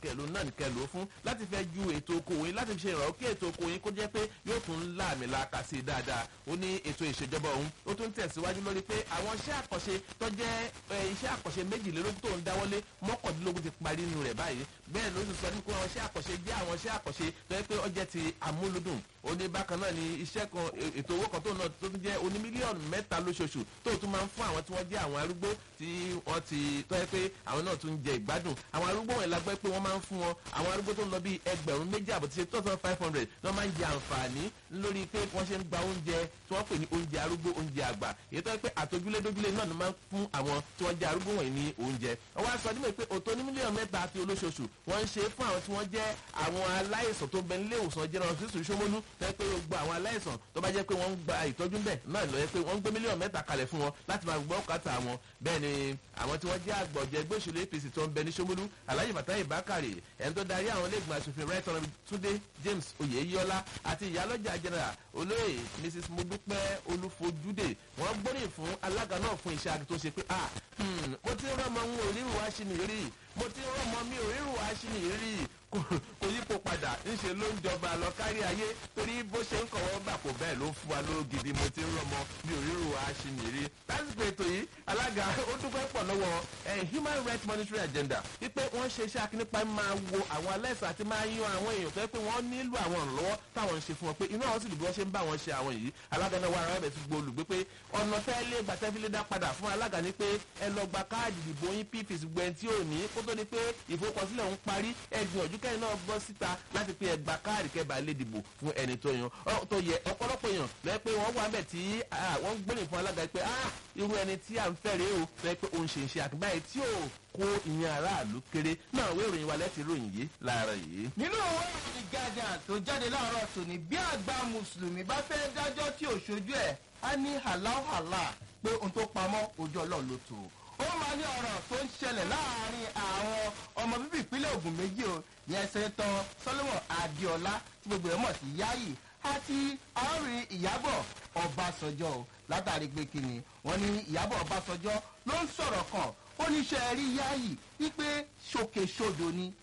kẹlò náà kẹlò fún láti fẹ́ ju ètò okòwò yín láti fi ṣe ìrànwọ́ kí ètò okòwò yín kó jẹ́ pé yóò tún láàmì laaka sí i dáadáa ó ní ètò ìṣèjọba òun ó tún tẹ̀síwájú lórí pé àwọn iṣẹ́ àkànṣe tó jẹ́ iṣẹ́ àkànṣe méjìlélógún tó ń dáwọ́lé mọ́kàndínlógún ti parí nínú rẹ̀ báyìí bẹ́ẹ̀ ló ti sọ ní pé àwọn iṣẹ́ àkànṣe jẹ́ àwọn iṣẹ́ àkànṣe tó yẹ pé ó jẹ́ ti amúlùdùn ó ní bákan náà ni iṣẹ́ kan ètò owó kan tó náà tó tún jẹ́ oní mílíọ̀nù mẹ́ta lóṣooṣù tó tún máa ń fún àwọn tí wọ́n jẹ́ àwọn arúgbó tí wọ́n ti tó yẹ pé àwọn náà tún ń jẹ ìgbádùn àwọn arúgbó wọn lágbẹ́ pé wọ́n máa ń fún wọn àwọn arúgbó tó ń lọ bíi ẹgbẹ̀rún méjì àbọ̀ tí ṣe two thousand five hundred ni wọ́n máa ń jẹ àǹfààní lórí pé wọ́n ṣe ń gba oúnjẹ tí wọ́n pè ní oúnjẹ arúgbó oúnjẹ àgbà èyí tó yẹ pé àtọ́júlé dójúlé náà ni máa ń fún àwọn tí wọ́n jẹ́ arúgbó wọ̀nyí ní oúnjẹ wọ́n wá sọ nímọ̀ pé òtó ní mílíọ̀nù mẹ́ta àti olóṣooṣù wọ́n ń ṣe fún àwọn tí wọ́n jẹ́ àwọn aláìsàn tó bẹ nílé ìwòsàn general hospital Ṣómólú tó yẹ pé gbogbo àwọn aláìsàn tó bá jẹ́ pé wọ́n ń gba ìtọ́jú bẹ̀ náà lọ yẹ pé wọ́n ń gbé mílíọ̀nù mẹ́ta kalẹ̀ fún wọn láti máa gbọ́ kàtà wọn bẹ́ẹ̀ ni àwọn tí wọ́n jẹ́ àgbọ̀jẹ̀ ẹgbẹ́ òṣèlú APC tó ń bẹ ní Ṣómólú Alhaji Fatai Bakare ẹni tó darí àwọn iléègbìmọ̀ asòfin right honourable Túndé James Oyèyọlá àti ìyálọ́jà general olóyè Mrs Modúpẹ́ Olúfojúdé wọ́n gbóríyìn fún alága náà fún iṣẹ́ àti tó ṣe pé ah mo ti ń rọ́mọ ń òrírù wá sí mi rí mo ti ń rọ́mọ mi òrírù wá sí mi rí kò yípo padà ńṣe ló ń jọba lọ kárí ayé torí bó ṣe ń kọ̀wọ́ gbà kó bẹ́ẹ̀ ló fún wa lóró gidi mo ti ń rọmọ mi ò ríru aṣìnìrí lásìkò ètò yìí alága ó dúpẹ́ pọ̀ lọ́wọ́ human rights monitoring agenda wípé wọ́n ṣe iṣẹ́ akínípa máa wo àwọn aláìsàn àti máa yan àwọn èèyàn tó yẹ pé wọ́n nílò àwọn ìrànlọ́wọ́ táwọn ń ṣe fún wọn pé inú àwọn sì dùn bí wọ́n ṣe ń bá wọn ṣe àwọn yìí alága náà wà ara rẹ̀ ti gbó olùgbé pé ọ̀nà tẹ́lẹ̀ gbàtẹ́fílẹ̀ dá padà fún alága ní pé ẹ lọ gba káàdì ìdìbò yín pfs gbẹ̀n tí ò ní kó tó di pé ìfowópamọ́sílẹ̀ ń parí ẹ̀gbìyànjú kẹ́yìn náà bọ́ síta láti pé ẹgbà káàdì kẹba lè dìbò fún ẹni tó yan tó yẹ ọ̀pọ̀lọpọ̀ èèyàn lọ́yẹ́ pé wọ́n wà bẹ̀ tí wọ́n gbóyìn fún alága pé irú ẹni tí à ń fẹ́rẹ̀ o lọ́yẹ́ pé òun ṣe ń ṣe àtúbáyé tí ò kó ìyẹn aráàlú kéré náà wé ìròyìn wa lẹ́tì ròyìn yìí láàárọ̀ yìí. nínú òwe ìròyìn Guardian tó jáde láàárọ̀ tòní bí àgbà mùsùlùmí bá fẹ́ dájọ́ tí ò ṣojú ẹ̀ á ní hàláhàlà pé ohun tó pamọ́ ojú ọlọ́run ló tó ó máa ní ọ̀rọ̀ tó ń ṣẹlẹ̀ láàárín àwọn ọmọ bíbí ìpínlẹ̀ Ògùn méjì o ní ẹsẹ̀ tán Solomon Adéọlá tí gbogbo ẹ̀ mọ̀ sí Yáyì àti àárín Ìyábọ̀ Ọbásanjọ́ o látàrí pé kíni wọ́n ní Ìyábọ̀ Ọbásanjọ́ ló ń sọ̀rọ̀ kan ó ní ṣe rí Yáyì wípé ṣòkèṣodò ni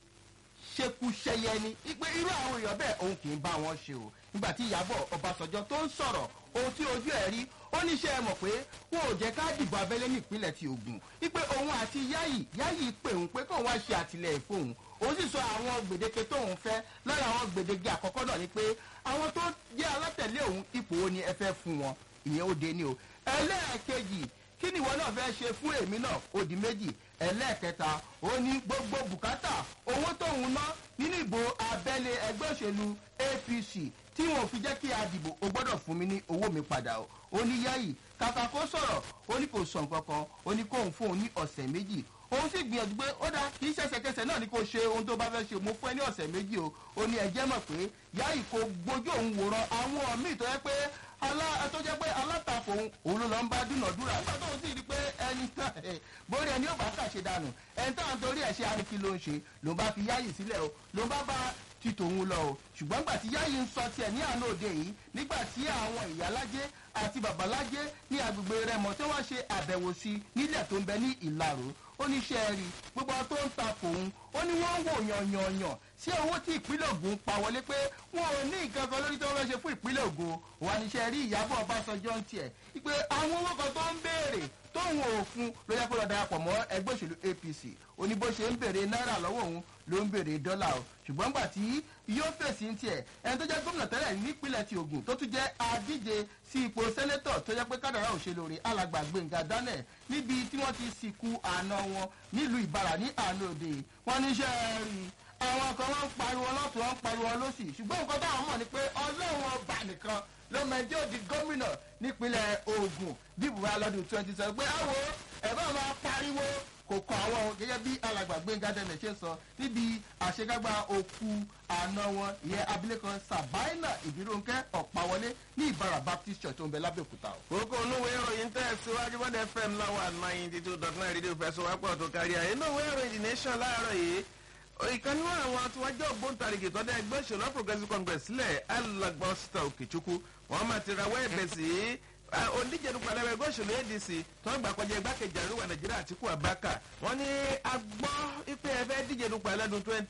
ṣekúṣẹyẹ ni wípé irú àwọn èèyàn bẹ́ẹ̀ òun kì í bá wọn ṣe o nígbà tí Ìyábọ̀ Ọbásanjọ́ tó ń sọ̀rọ̀ ohun tí ojú ẹ̀ rí ó ní ṣe é mọ̀ pé wọn ò jẹ́ ká dìbò abẹ́lé ní ìpínlẹ̀ ti Ògùn wípé òun àti Yáyì Yáyì pè òun pé kóun wá ṣe àtìlẹ́yìn fóun òun sì sọ àwọn gbèdéke tóun fẹ́ lára àwọn gbèdéke àkọ́kọ́ náà ni pé àwọn tó jẹ́ alátẹ̀lé òun ipò wo ni ẹ fẹ́ fún wọn ìyẹn ó dé ní o ẹlẹ́ẹ̀kejì kí ni ìwọ náà fẹ́ ṣe fún èmi náà ó di méjì ẹlẹ́ẹ̀kẹta ó ní gbogbo bùkátà owó tóun ná nínú ìbò abẹ́lé ẹgbẹ́ òṣèlú APC tí wọn ò fi jẹ́ kí a dìbò o gbọ́dọ̀ fún mi ní owó mi padà o ó ní Yáyì kàkà kó sọ̀rọ̀ ó ní kò sọ nǹkan kan ó ní kóun fún òun ní ọ̀sẹ̀ méjì òun sì gbìyànjú pé ó dáa kì í ṣẹ̀ṣẹ̀kẹsẹ̀ náà ni kò ṣe ohun tó bá fẹ́ ṣe mo fún ẹ ní ọ̀sẹ̀ méjì o ó ní ẹjẹ́ mọ̀ pé Yáyì kò gbójú òun wòran àwọn míì tó yẹ pé alá tó jẹ́ pé alátakò òun òun ló lọ ń bá dúnàdúrà nígbà tó ń sì rí pé ẹni tán bórí ẹni ó bá kàṣe dànù ẹni táwọn torí ẹ̀ ṣe arìkí ló ń ṣe ló bá fi Yáyì sílẹ̀ o ló bá bá ti tòun lọ o ṣùgbọ́n gbà tí Yáyì ń sọ tiẹ̀ ní àná òde yìí nígbà tí àwọn ìyálájé àti babalájé ní agbègbè Rẹ́mọ tí wọ́n ṣe àbẹ̀wò sí nílẹ̀ tó ń bẹ ní Ìlaró ó ní iṣẹ́ rí gbogbo tó ń ta fòun ó ní wọ́n ń wò yànyànyàn sí owó tí ìpínlẹ̀ Ògùn pa wọlé pé wọn ò ní nǹkan kan lórí tí wọ́n fẹ́ ṣe fún ìpínlẹ̀ Ògùn wà ní iṣẹ́ rí Ìyábọ̀ Ọbásanjọ́ ń tiẹ̀ pé àwọn owó kan tó ń béèrè tóun ò fún ló yẹ kó lọ darapọ̀ mọ́ ẹgbẹ́ òṣèlú APC ó ní bó ṣe ń béèrè náírà lọ́wọ́ òun ló ń béèrè dọ́là o ṣùgbọ́n gbà tí yóò fèsì ń tiẹ̀ ẹni tó jẹ́ gómìnà tẹ́lẹ̀ nípínlẹ̀ ti Ògùn tó tún jẹ́ adíje sí ipò sẹ́nẹ́tọ̀ tó jẹ́ pé kádàrá òṣèlú rẹ̀ alàgbà Gbẹ̀ngà Daniel níbi tí wọ́n ti sìnkú àná wọn nílùú Ìbàrà ní àná òde wọn níṣẹ́ rí àwọn kan wọn ń pariwo lọ́tún wọn ń pariwo lọ́sì ṣùgbọ́n nǹkan táwọn mọ̀ ni pé Ọlọ́run ọba nìkan ló mẹ́jọ́ òdi gómìnà nípínlẹ̀ Ògùn bí Buhari lọ́dún twenty seven pé àwo ẹ̀ bá máa pariwo kò kọ àwọn gẹ́gẹ́ bí alàgbà Gbẹ́ngà Daniel ṣe sọ níbi àṣekágbá òkú àna wọn ìyẹn abilékọ Sàbáìnà Ìbírónkẹ́ Ọ̀páwọlé ní Ìbàrà Baptist Church tó ń bẹ lábẹ́òkúta o. kókó olówó ìròyìn tẹ̀ síwájú bọ́dẹ̀ fm láwọn ninety two dot nine rédíò fẹsọ̀wápọ̀ tó kárí ayé inú ìwé ìròyìn the nation láàárọ̀ yìí ìkan nínú àwọn tí wọ́n jẹ́ ògbóǹtarìgì tó dá ẹgbẹ́ òṣèlú All Progressives Congress sílẹ̀ alàgbà Osita Okechukwu wọ́n máa ti rawọ́ ẹ̀bẹ̀ sí oníjẹ̀dù pàdánù ẹgbẹ́ òṣèlú ADC tó ń gbà kọjá igbákejì àríwá Nàìjíríà Àtíkù Abubakar wọ́n ní agbọ́ ipe ẹ̀fẹ́ díje dupò ẹlẹ́dùn